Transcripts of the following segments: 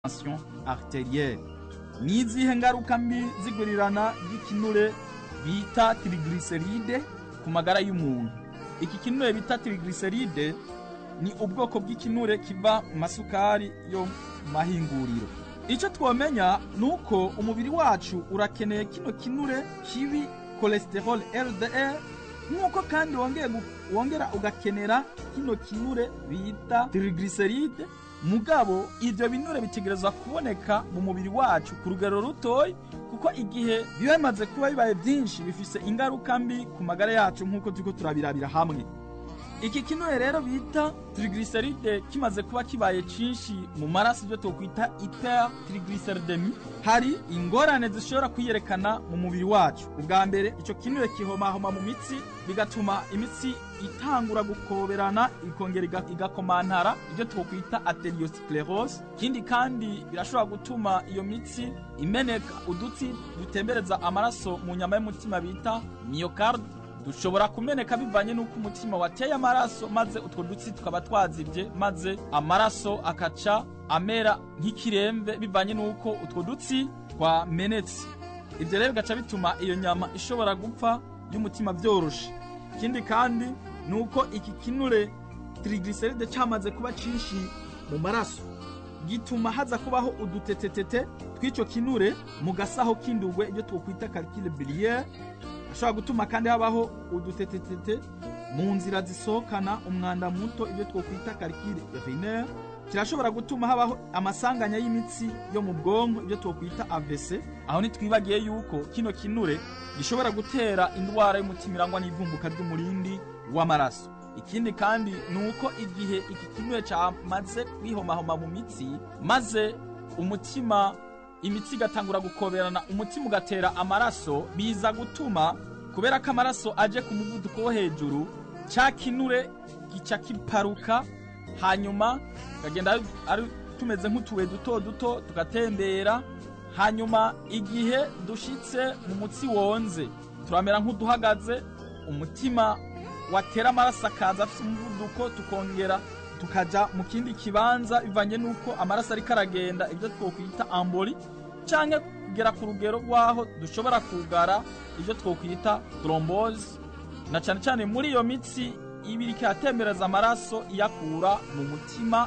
tension arterielle ni izihe ngaruka mbi zigurirana ry'ikinure bita triglyceride ku magara y'umuntu iki kinure bita triglyceride ni ubwoko bw'ikinure kiva mu masukari yo mu mahinguriro icyo twomenya ni uko umubiri wacu urakeneye kino kinure kibi cholesterol LDL nk'uko kandi wongeye gu- wongera ugakenera kino kinure bita triglyceride mugabo ivyo binure bitegerezwa kuboneka mu mubiri wacu ku rugero rutoyi kuko igihe biba bimaze kuba bibaye byinshi bifise ingaruka mbi ku magara yacu nk'uko turiko turabirabira hamwe iki kinure rero bita triglyceride kimaze kuba kibaye cinshi mu maraso ibyo twokwita hypertriglyceridemie hari ingorane zishobora kwiyerekana mu mubiri wacu ubwa mbere ico kinure kihomahoma mu mitsi bigatuma imitsi itangura gukoberana ikongera iga- igakomantara ibyo twokwita arteriosclerose ikindi kandi birashobora gutuma iyo mitsi imeneka udutsi dutembereza amaraso mu nyama y'umutima bita myocarde dushobora kumeneka bivanye n'uko umutima wateye amaraso maze utwo dutsi tukaba twazibye maze amaraso akaca amera nk'ikiremve bivanye n'uko utwo dutsi twamenetse ibyo rero bigaca bituma iyo nyama ishobora gupfa y'umutima byoroshe ikindi kandi ni uko iki kinure triglyceride cyamaze kuba cinshi mu maraso gituma haza kubaho udutetetete tw'icyo kinure mu gasaho k'indugwe ibyo twokwita calcule biliaire ashobora gutuma kandi habaho udutetetete mu nzira zisohokana umwanda muto ibyo twokwita calcule urinaire kirashobora gutuma habaho amasanganya y'imitsi yo mu bwonko ibyo twokwita AVC aho ntitwibagiye yuko kino kinure gishobora gutera indwara y'umutima irangwa n'ivumbuka ry'umurindi w'amaraso ikindi kandi ni uko igihe iki kinure cyamaze kwihomahoma mu mitsi maze umutima imitsi igatangura gukoberana umutima ugatera amaraso biza gutuma kubera ko amaraso aje ku muvuduko wo hejuru cya kinure gica kiparuka hanyuma kagenda ari- ari tumeze nk'utubuye duto duto tugatembera hanyuma igihe dushitse mu mutsi wonze turamera nk'uduhagaze umutima watera amaraso akaza afite umuvuduko tukongera tukaja mu kindi kibanza bivanye n'uko amaraso ariko aragenda ibyo twokwita amboli canke kugera ku rugero rw'aho dushobora kugara ibyo twokwita trombose na cane cane muri iyo mitsi ibiri ikayatembereza amaraso iyakura mu mutima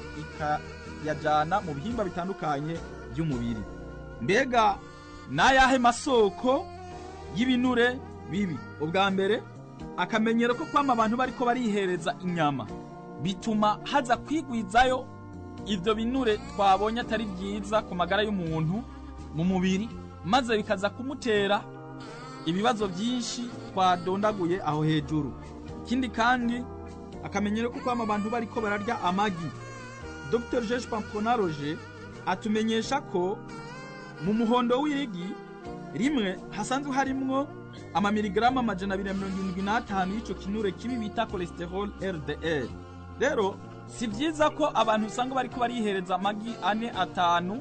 ikayajana mu bihimba bitandukanye by'umubiri mbega n'ayahe masoko y'ibinure bibi ubwa mbere akamenyero ko kwama abantu bariko barihereza inyama bituma haza kwigwizayo ivyo binure twabonye atari byiza ku magara y'umuntu mu mubiri maze bikaza kumutera ibibazo byinshi twadondaguye aho hejuru ikindi kandi akamenyero ko kwama abantu bariko bararya amagi dr jeje pamponaroje atumenyesha ko mu muhondo w'irigi rimwe hasanzwe harimwo amamiligarama amajana abiri na mirongo irindwi n'atanu y'ico kinure kibi bita cholesterol LDL rero si byiza ko abantu usanga bariko barihereza amagi ane atanu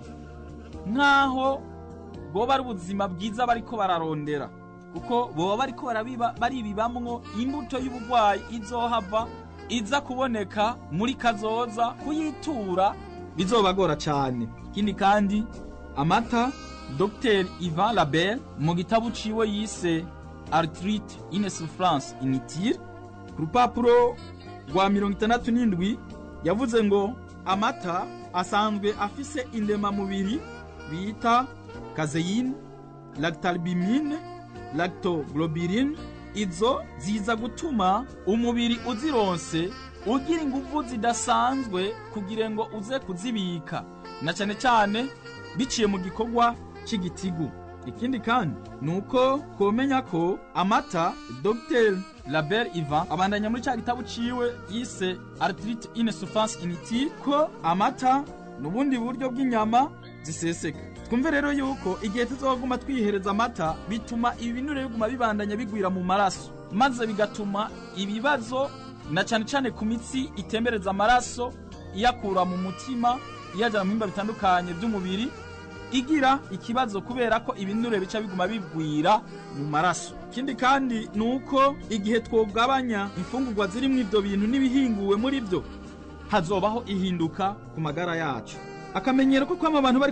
nk'aho bwoba ari ubuzima bwiza bariko bararondera kuko boba bariko barabiba baribibamwo imbuto y'ubugwayi izohava iza kuboneka muri kazoza kuyitura bizobagora cane ikindi kandi amata Dr Ivan Label mu gitabo ciwe yise Arthrite Insuffisance Inutile ku rupapuro rwa mirongo itandatu n'indwi yavuze ngo amata asanzwe afise indemamubiri bita kazeyine lactalbumine lactoglobuline izo ziza gutuma umubiri uzironse ugira inguvu zidasanzwe kugira ngo uze kuzibika na cyane cyane biciye mu gikorwa c'igitigu ikindi kandi ni uko komenya ko amata Dr Label Ivan abandanya muri cya gitabo ciwe yise Arthrite Insuffisance Inutile ko amata n'ubundi buryo bw'inyama ziseseka twumve rero yuko igihe tuzoguma twihereza amata bituma ibinure biguma bibandanya bigwira mu maraso maze bigatuma ibibazo na cyane cyane ku mitsi itembereza amaraso iyakura mu mutima iyajyana mu bihimba bitandukanye by'umubiri igira ikibazo kubera ko ibinure bica biguma bigwira mu maraso ikindi kandi ni uko igihe twogabanya imfungurwa zirimo ibyo bintu n'ibihinguwe muri byo hazobaho ihinduka ku magara yacu akamenyero ko kwama abantu bari